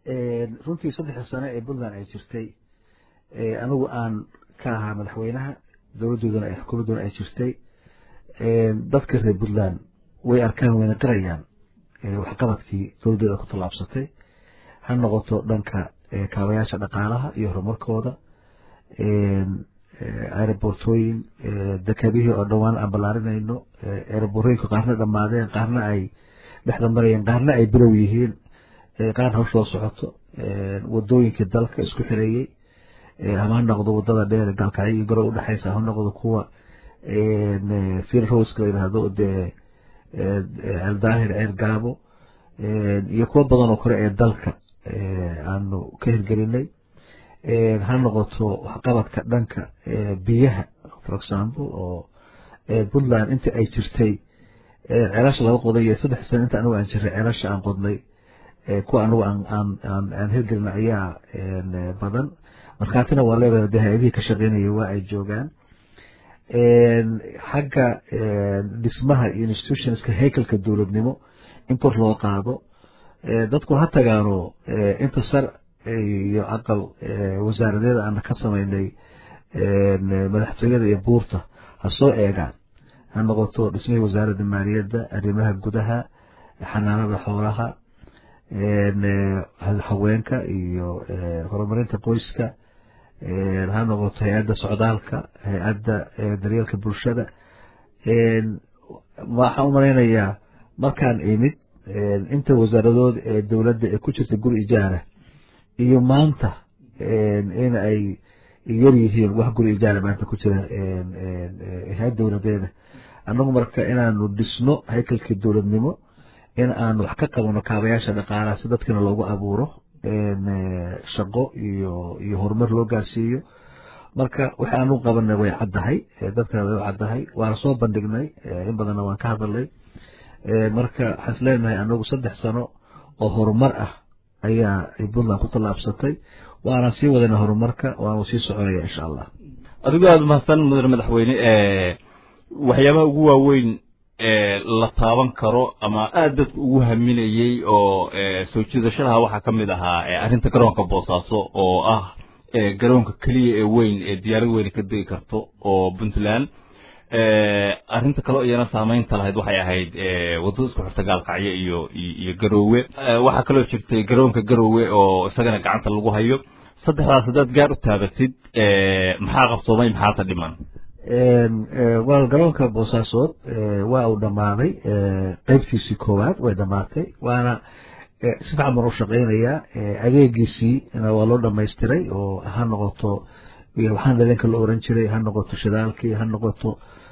runtii saddexda sano ee puntland ay jirtay anigu aan ka ahaa madaxweynaha dowladdoodana ay xukuumadduna ay jirtay dadka reer puntland way arkaan wayna qarayaan waxqabadkii dowladdeeda ku tallaabsatay ha noqoto dhanka kaabayaasha dhaqaalaha iyo horumarkooda aerobortooyin dekadihii oo dhowaan aan ballaarinayno aeroborooyinka qaarna dhammaadeen qaarna ay dhexda marayeen qaarna ay bilow yihiin qaarna hawshoo socoto wadooyinkii dalka isku xireeyey ama ha noqdo wadada dheer gaalkacyo iyo garow udhexaysa ha noqdo kuwa fir roska la yidhaahdo dee eldaahir ceer gaabo iyo kuwo badan oo kale ee dalka aanu ka hirgelinay ha noqoto waxqabadka dhanka biyaha for example oo puntland intii ay jirtay ceelasha laga qoday iyo saddex sano inta anigu aan jiray ceelasha aan qodnay kuwa anigu aan hirgelina ayaa badan markhaatina waa leedahay de hay-adihii ka shaqeynaya waa ay joogaan xagga dhismaha iyo institutionska haykalka dowladnimo in kor loo qaado dadku ha tagaano inta sar iyo aqal wasaaradeeda aan ka samaynay madaxtooyada iyo buurta ha soo eegaan ha noqoto dhismihii wasaaradda maaliyadda arrimaha gudaha xanaanada xoolaha haweenka iyo horumarinta qoyska ha noqoto hay-adda socdaalka hay-adda daryeelka bulshada waxaan u malaynayaa markaan imid inta wasaaradood ee dowladda ee ku jirta guri ijaara iyo maanta in ay yar yihiin wax guri ijaara maanta ku jira hay-ad dowladeeda annagu marka inaanu dhisno haykalkii dowladnimo in aanu wax ka qabano kaabayaasha dhaqaalaha si dadkina loogu abuuro shaqo iyo iyo horumar loo gaarsiiyo marka waxa aanu qabanay way caddahay dadkana way u caddahay waana soo bandhignay in badanna waan ka hadalnay marka waxaan is leenahay anagu saddex sano oo horumar ah ayaa puntland ku tallaabsatay waana sii wadana horumarka waanu sii soconaya insha allah adigo aada mahadsan mudane madaxweyne waxyaabaha ugu waaweyn la taaban karo ama aada dadku ugu haminayey oo soo jiidashadaha waxaa ka mid ahaa arrinta garoonka boosaaso oo ah garoonka keliya ee weyn ee diyaarad weyne ka degi karto oo puntland arrinta kaleo iyana saameynta lahayd waxay ahayd waddada isku xirta gaalkacyo iyo iyo garoowe waxaa kaloo jirtay garoonka garoowe oo isagana gacanta lagu hayo saddexdaas haddaad gaar u taabatid maxaa qabsoomay maxaata dhiman waa garoonka boosaasood waa uu dhammaaday qeybtiisii koowaad way dhammaatay waana si fican baan u shaqeynayaa adeegiisii waa loo dhamaystiray oo ha noqoto waxaan dhalinka la oran jiray ha noqoto shidaalkii ha noqoto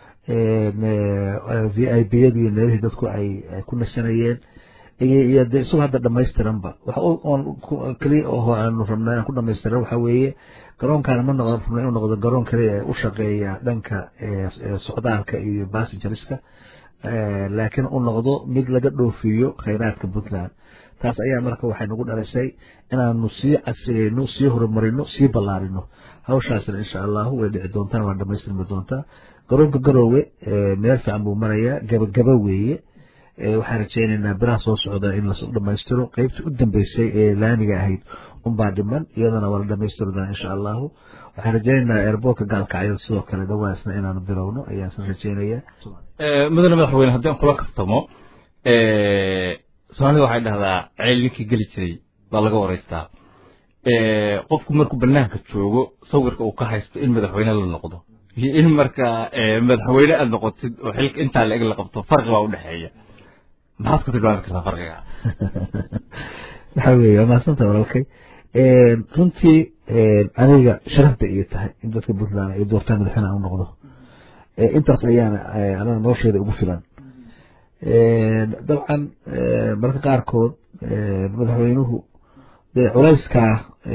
v i b yadii meelihii dadku ay ku nasanayeen iyo de isagoo hadda dhamaystiranba wax keliya oho aanu rabnay aan ku dhamaystiran waxa weeye garoonkaana ma noqon rabnay inuu noqdo garoon kaliya ee u shaqeeya dhanka socdaalka iyo bassengeriska laakiin u noqdo mid laga dhoofiyo khayraadka puntland taas ayaa marka waxay nagu dhalisay inaanu sii casriyeyno sii horumarino sii ballaarino hawshaasna insha allahu way dhici doontaan waa dhamaystirmi doontaa garoonka garoowe meel fiican buu marayaa gabagaba weeye waxaan rajeynaynaa biraha soo socda in la dhamaystiro qeybtii u dambeysay ee laamiga ahayd unbaa dhiman iyadana waa la dhamaystiri doonaa insha allahu waxaan rajeynaynaa airboortka gaalkacyo sidoo kale dhawaasna inaanu bilowno ayaan isla rajeynayaa mudane madaxweyne haddii aan kula kaftamo soomaalida waxay dhahdaa ceel ninkii geli jiray baa laga waraystaa qofku markuu banaanka joogo sawirka uu ka haysto in madaxweyne la noqdo iyo in marka madaxweyne aad noqotid oo xilka intaa la eg la qabto farqi baa udhexeeya maxaad ku tilmaami kartaa farqiga waxa weeye waa mahadsanta walaalkay runtii aniga sharaf bay ii tahay in dadka puntland ay doortaan madaxweyne aan u noqdo intaas ayaana anaga nolosheeda ugu filan dabcan marka qaarkood madaxweynuhu dee culayskaa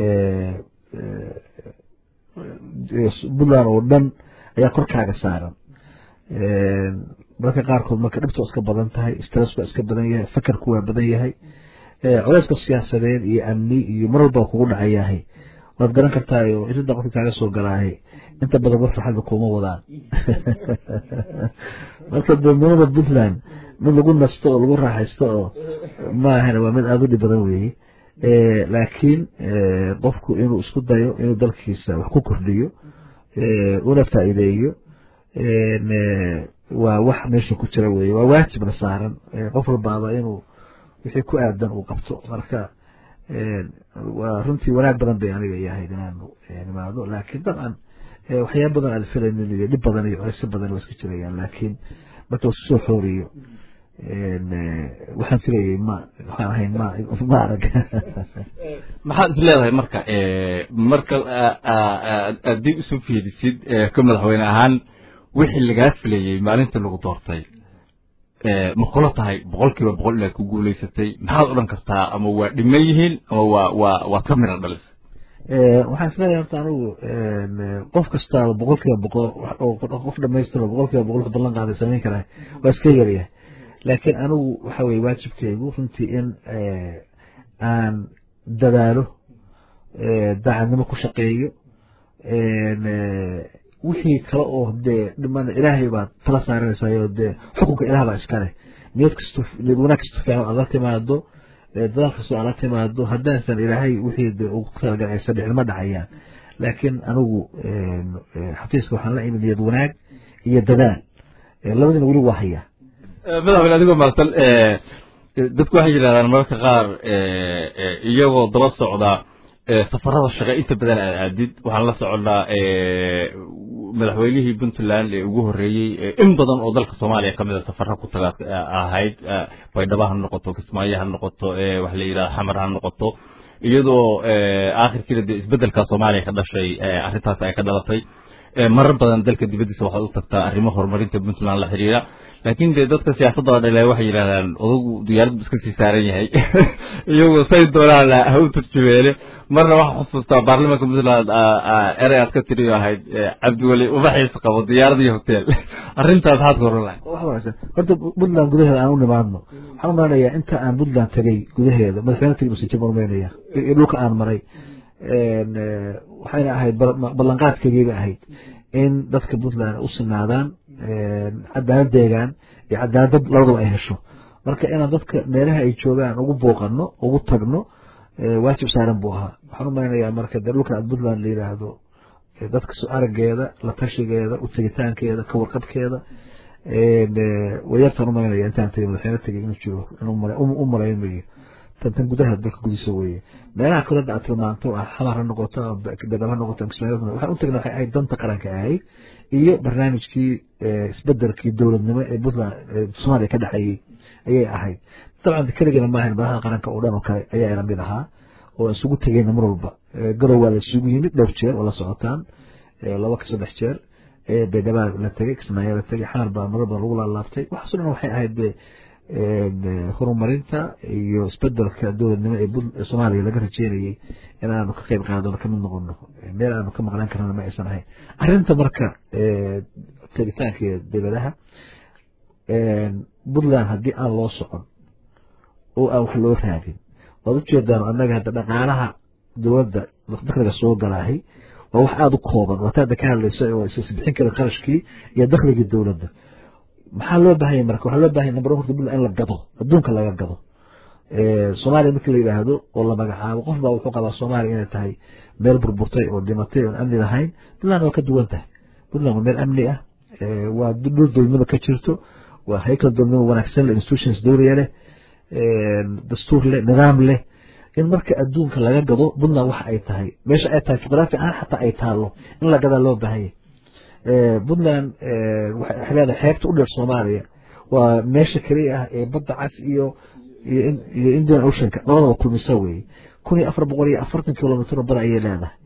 puntland oo dhan ayaa korkaaga saaran marka qaarkood marka dhibta waa iska badan tahay stress waa iska badan yahay fakarku waa badan yahay culayska siyaasadeed iyo amni iyo mar walba kugu dhacayahay waad garan kartaa oo irinta qofka kaaga soo galaahay inta badan war farxadda kuma wadaan marka dowladnimada puntland mid lagu nasto oo lagu raaxaysto oo maahana waa mid aada u dhib badan weeye laakiin qofku inuu isku dayo inuu dalkiisa wax ku kordhiyo una faa'iideeyo waa wax meesha ku jira weye waa waajibna saaran qof walbaaba inuu wixii ku aadan uu qabto marka waa runtii wanaag badan bay aniga yahayd inaanu nimaado laakiin dabcan waxyaaba badan aad filaynin iyo dhib badan iyo culaysyo badan waa iska jirayaan laakiin marka wasu soo xooriyo waxaan filayay ma waxaan ahayn ma ma arag maxaad is leedahay marka marka aad dib isu fiirisid ka madaxweyne ahaan wixii lagaa filayey maalintii lagu doortay ma kula tahay boqol kiiba boqol inaad ku guulaysatay maxaad odhan kartaa ama waa dhiman yihiin ama waa waa waad ka midha dhalis waxaan isleeyahay horta anigu qof kastaaba boqol kiiba boqol qof dhamaystiro boqol kiiba boqol ballan qaaday samayn karaa waa iska yaryahay laakiin anigu waxa weye waajibkaygu runtii in aan dadaalo daacadnimo ku shaqeeyo wixii kale oo dee dhiman ilaahay baad tala saaranaysayo dee xukunka ilaah baa iskale niyad kasto niyad wanaag kasto fiican aad la timaado dadaal kastoo aad la timaado haddaasan ilaahay wixii de ugu talagalay saddex ma dhacayaan laakiin anigu xafiiska waxaan la imid niyad wanaag iyo dadaal labadina weli waa hayaa madaxweyne adigoo mahadsan dadku waxay yidhahdaan mararka qaar iyagoo daba socda safarada shaqe inta badan aad aadid waxaan la soconnaa madaxweynihii puntland ee ugu horreeyey in badan oo dalka soomaaliya kamid a safara ku taga ahayd baydhabo ha noqoto kismaayo ha noqoto waxa la yidhahda xamar ha noqoto iyadoo aakhirkiina dee isbeddelka soomaaliya ka dhashay arrintaas ay ka dhalatay marar badan dalka dibaddiisa waxaad u tagtaa arrimo horumarinta puntland la xiriira laakiin dee dadka siyaasadda dhale waxay yidhahdaan odagu diyaarad iska sii saaran yahay iyagoo say doonaan ha u turjumeene marna waxaa xusuustaa baarlamaanka puntland erey aad ka tiri ahayd cabdiweli ubaxiis qabo diyaarad iyo hotel arrintaas maxaad ka horan lahay wax wanaagsan horta puntland gudaheeda aan u nimaadno waxaan u malanayaa inta aan puntland tegey gudaheeda madaxweyne tegi mase jaba rumeynaya iyo dhulka aan maray waxayna ahayd ballanqaadkaygayba ahayd in dadka puntland u sinaadaan cadaalad deegaan iyo cadaalad labadaba ay hesho marka inaan dadka meelaha ay joogaan ugu booqano ugu tagno waajib saaran buu ahaa waxaan u maleynayaa marka dee dhulka puntland la yidhaahdo dadka soo arageeda la tashigeeda u tegitaankeeda ka warqabkeeda wayartaan u malaynaya intaan tegay madaxweyne tegay inuu jiro u malaynayo tan gudaha dalka gudiisa weeye meelaha kale hadda aad tilmaanto xamar ha noqoto bedhab ha noqoto waxaan u tagna waxay ahayd danta qaranka ahayd iyo barnaamijkii isbedelkii dowladnimo ee puntland soomaaliya ka dhexeeyey ayay ahayd dabcan keligana maahan madaxda qaranka oo dhan oo kale ayaa ila mid ahaa oo isugu tegeyna mar walba garow waa la isugu yimid dhowr jeer oo la socotaan laba ka saddex jeer beydhabaa la tegey kismaayo la tegey xamar baa marar badan lagu laalaabtay waxaasoo dhan waxay ahayd horumarinta iyo isbedelka dowladnimo ee soomaaliya laga rajeynayey inaanu ka qeyb qaadano kamid noqono meel aanu ka maqnaan karana ma aysan ahayn arrinta marka tegitaanka dowladaha puntland haddii aan loo socon oo aan wax loo raadin waad ujeedaan annaga hadda dhaqaalaha dowladda dakhliga soo galaahay waa wax aada u kooban waata hadda ka hadlaysa oo isbixin kara qarashkii iyo dakhligii dowladda maxaa loo baahanya marka waxaa loo bahanya number one horta puntland in la gado adduunka laga gado soomaaliya markii la yidhaahdo oo la magacaabo qof baa wuxuu qabaa soomaaliya inay tahay meel burburtay oo dhimatay oon amni lahayn puntland waa ka duwan tahay puntland waa meel amni ah waa dhul dowladnimo ka jirto waa haykal dowladnimo wanaagsan leh institutions dowliya leh dastuur leh nidaam leh in marka adduunka laga gado puntland waxa ay tahay meesha ay tahay juqraafi ahaan xataa ay taalo in la gadaa loo baahanya puntland waxay leedahay xeebta u dheer soomaaliya waa meesha keliya ah ee badda cas iyo iyo indian oceanka labadaba kulmisa weeye kun iyo afar boqol iyo afartan kilomitr bada ayay leedahay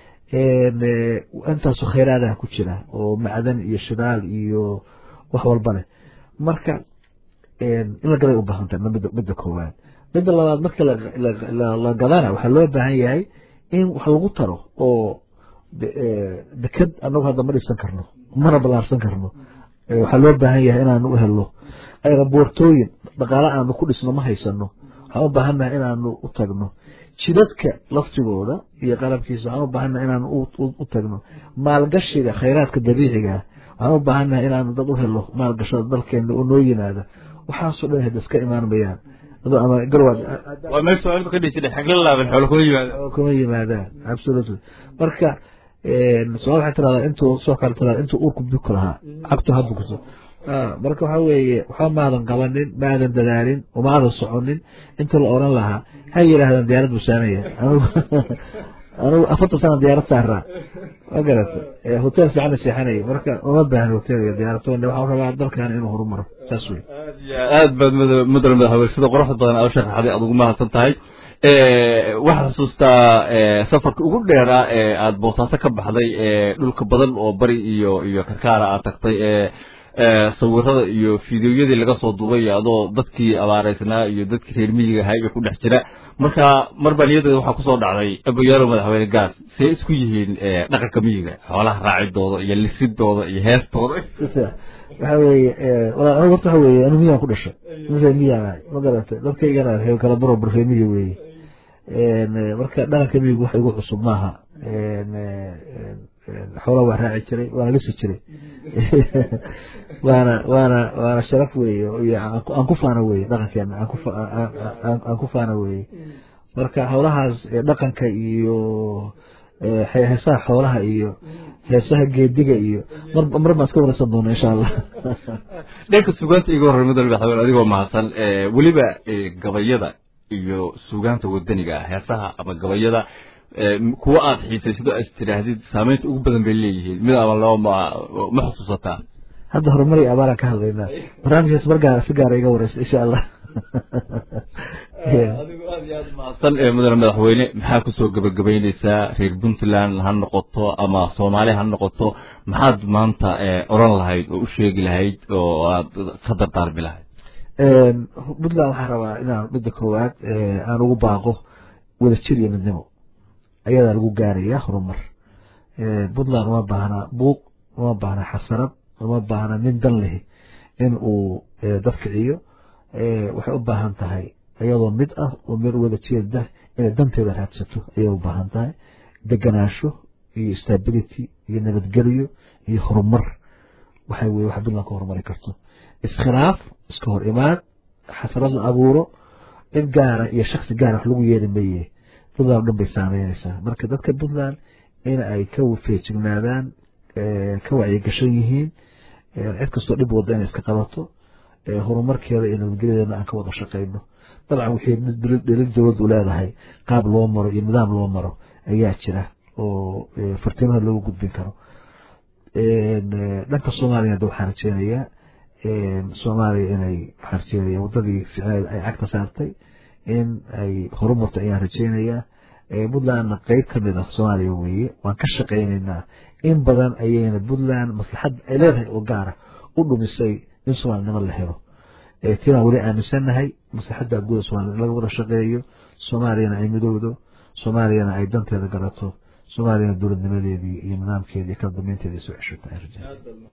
intaasoo khayraadaha ku jira oo macdan iyo shidaal iyo wax walba leh marka in la gaday u baahan tahay midda koowaad midda labaad marka la gadana waxaa loo baahan yahay in wax lagu taro oo deked anagu hadda ma dhisan karno mana ballaarsan karno waxaa loo baahan yahay inaanu u helno aeroboortooyin dhaqaale aanu ku dhisno ma haysano waxaan u baahannahay inaanu u tagno jidadka laftigooda iyo qalabkiisa waxaan u baahannahay inaanu u tagno maalgashiga khayraadka dabiiciga waxaan u baahannahay inaanu dad u helo maalgashada dalkeena oo noo yimaada waxaasoo dhan hada iska imaan mayaan ama garwaad waa meel soomaalida ka dhihi jiray xagla laaban xoolo kuma yimaada kuma yimaadaan absolutely marka somal waxay tiradaa intuu soo kale tiradaa intuu uurku buko lahaa cagtu ha bugto marka waxa weeye waxba maadan qabanin maadan dadaalin umaadan soconin inta la oran lahaa ha yidhaahdaan diyaarad buu saamaya anugu afartan sana diyaarad saaraa ma garata hotel fiicana seexanaya marka uma baahan hotel iyo diyaarad waxaan rabaa dalkan inuu horumaro saas wey aad baad mudane madaxweyne sida quruxda badan aad u sharaxday aad ugu mahadsan tahay waxaad xusuustaa safarka ugu dheeraa ee aada boosaaso ka baxday dhulka badan oo bari iyo iyo karkaara aad tagtay sawirada iyo fideoyadii laga soo duubay adoo dadkii abaareysnaa iyo dadkii reer miyiga ahay ee ku dhex jira marka mar baa niyadeeda waxaa kusoo dhacday abayaaro madaxweyne gaas see isku yihiin dhaqanka miyiga xoolaha raacidooda iyo lisidooda iyo heestooda waxa weeye walaa anigu horta waxa weeye anu miyaan ku dhashay nin reer miyaan ahay ma garatay dadkaygana reer kala baro bar reer miyi weeye marka dhaqanka miyigu wax igu cusub maaha xoolaha waa raaci jiray waana lisi jiray waana waana waana sharaf weeye iyo aan ku faana weeye dhaqankeena aan ku aan ku faana weeye marka howlahaas dhaqanka iyo heesaha xoolaha iyo heesaha geediga iyo mar mar baan iska wareysan doona insha allah dhanka sugaanta iga horrey mudane madaxweyne adigoo mahadsan weliba gabayada iyo sugaanta wadaniga ah heesaha ama gabayada kuwa aad xiisaysido as tidhaahdid saameynta ugu badan bay leeyihiin mid ama laba ma ma xusuusataa hadda horumar iyo abaaraan ka hadlaynaa barnaamijkaas mar gaara si gaara iga wareysa insha allah adigu aad iyo aad mahadsan mudane madaxweyne maxaa kusoo gabagabaynaysaa reer puntland ha noqoto ama soomaali ha noqoto maxaad maanta oran lahayd oo u sheegi lahayd oo aad ka dardaarmi lahayd puntland waxaan rabaa inaan midda koowaad aan ugu baaqo wadajir iyo midnimo ayadaa lagu gaaraya horumar puntland uma baahna buuq uma baahna xasarad uma baahna nin dan leh in uu dad kiciyo waxay u baahan tahay iyadoo mid ah oo meel wada jeeda inay danteeda raadsato ayay u baahan tahay deganaansho iyo stability iyo nabadgelyo iyo horumar waxa weye wax puntland ka horumari karto iskhilaaf iska hor imaad xasarad la abuuro cid gaara iyo shaksi gaara wax lagu yeeri maye puntland o dhan bay saameynaysaa marka dadka puntland in ay ka feejignaadaan ka wacyigashan yihiin cid kastoo dhib wada inay iska qabato horumarkeeda iyo nabadgelyadeena aan ka wada shaqayno dabcan wixii dhelin dowladdu leedahay qaab loo maro iyo nidaam loo maro ayaa jira oo fartiimaha loogu gudbin karo dhanka soomaaliya hadda waxaan rajeynayaa soomaaliya inay waxaan rajeynaya waddadii ficneed ay cagta saartay in ay horumarto ayaan rajeynayaa puntlandna qeyb ka mid ah soomaaliya weeye waan ka shaqaynaynaa in badan ayayna puntland maslaxad ay leedahay oo gaara u dhumisay in soomaalinimo la helo tiinaan weli aaminsannahay maslaxadda guuda soomaliya in laga wada shaqeeyo soomaaliyana ay midowdo soomaaliyana ay danteeda garato soomaaliyana dowladnimadeedii iyo nidaamkeedii iyo kala dambeynteedii soo ceshata